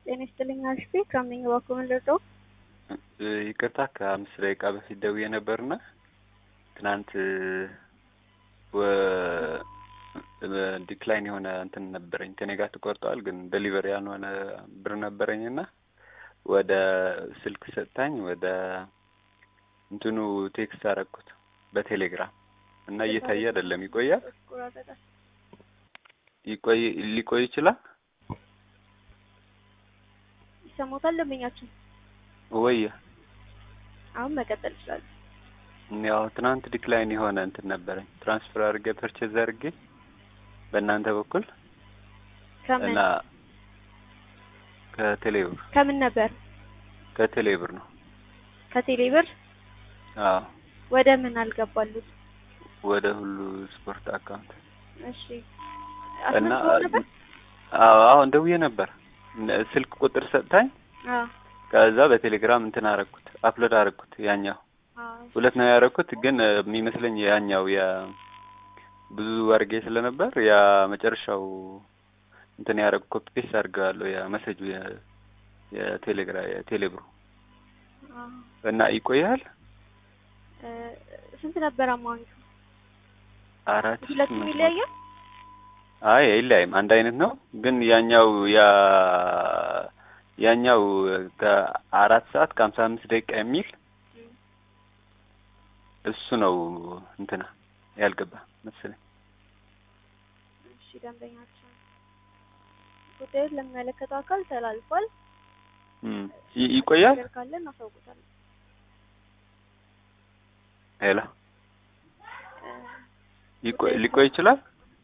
ጤና ይስጥልኝ አልፌ ከምን በኩል ልርዳው? ይቅርታ ከአምስት ደቂቃ በፊት ደውዬ ነበርና ትናንት ዲክላይን የሆነ እንትን ነበረኝ ከኔ ጋር ተቆርጠዋል፣ ግን ደሊቨሪ ያልሆነ ብር ነበረኝና ወደ ስልክ ሰጥታኝ ወደ እንትኑ ቴክስት አደረኩት በቴሌግራም እና እየታየ አይደለም። ይቆያል ይቆይ ሊቆይ ይችላል። ይሰማታል ደንበኛችን ወይ አሁን መቀጠል ይችላል። ያው ትናንት ዲክላይን የሆነ እንትን ነበረኝ ትራንስፈር አድርጌ ፐርቼዝ አድርጌ በእናንተ በኩል ከምን እና ከቴሌብር ከምን ነበር? ከቴሌብር ነው። ከቴሌብር አዎ ወደ ምን አልገባሉት? ወደ ሁሉ ስፖርት አካውንት እሺ እና አስመዝግበው ነበር? አዎ አሁን ደውዬ ነበር። ስልክ ቁጥር ሰጥታኝ አዎ ከዛ በቴሌግራም እንትን አረኩት አፕሎድ አረኩት። ያኛው አዎ ሁለት ነው ያረኩት፣ ግን የሚመስለኝ ያኛው ያ ብዙ አድርጌ ስለነበር ያ መጨረሻው እንትን ያረኩ ኮፒ ፔስት አድርገዋለሁ ያ መሰጁ የቴሌግራ የቴሌብሩ አዎ እና ይቆያል እ ስንት ነበር አማውንቱ? አራት ሁለቱም ስምንት ይለያያል? አይ አይለያይም፣ አንድ አይነት ነው። ግን ያኛው ያ ያኛው ከአራት ሰዓት ከሀምሳ አምስት ደቂቃ የሚል እሱ ነው እንትና ያልገባ መሰለኝ። እሺ ደንበኛችን ጉዳዩን ለሚመለከተው አካል ተላልፏል። እም ይ- ይቆያል። ነገር ካለ እናሳውቁታለን። ሄሎ እ ይቆይ ሊቆይ ይችላል።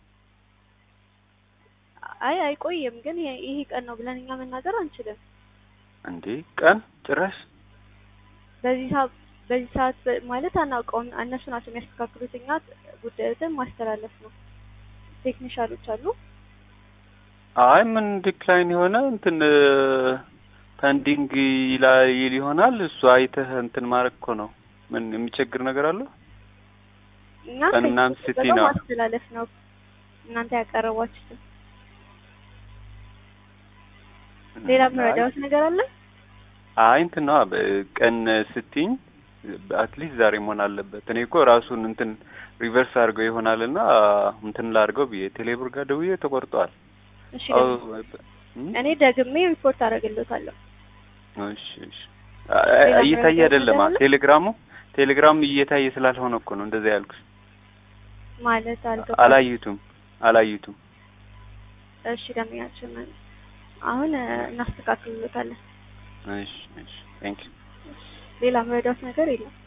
አይ አይቆይም፣ ግን ይሄ- ይሄ ቀን ነው ብለን እኛ መናገር አንችልም። እንዴ ቀን ጭራሽ በዚህ ሰዓት በዚህ ሰዓት በ- ማለት አናውቀውም። እነሱ ናቸው የሚያስተካክሉት። እኛ ጉዳዩትን ማስተላለፍ ነው። ቴክኒሻሎች አሉ። አይ ምን ዲክላይን የሆነ እንትን ፐንዲንግ ይላል ይል ይሆናል። እሱ አይተህ እንትን ማድረግ እኮ ነው። ምን የሚቸግር ነገር አለው? እኛ ቀን ምናምን ከዚህ ስትይ ቀጥሎ ነው። ማስተላለፍ ነው። እናንተ ያቀረቧችሁትን ሌላ መረዳት ነገር አለ? አይ እንትን ነዋ ቀን ስትኝ አትሊስት ዛሬ መሆን አለበት። እኔ እኮ ራሱን እንትን ሪቨርስ አድርገው ይሆናልና እንትን ላድርገው ብዬ ቴሌብር ጋር ደውዬ ተቆርጠዋል። እሺ አዎ፣ ደግሞ እም? እኔ ደግሜ ሪፖርት አደርግልዎታለሁ። እሺ እሺ። አይ፣ ሌላ እየታየ መረጃ አይደለም ነገር አለ? ቴሌግራሙ ቴሌግራሙ እየታየ ስላልሆነ እኮ ነው እንደዛ ያልኩሽ። ማለት አልገባም። አላዩቱም አላዩቱም። እሺ ደንበኛችን አሁን እ፣ እናስተካክልሎታለን። እሺ እሺ። ቴንክ ዩ ሌላ መረዳት ነገር የለም።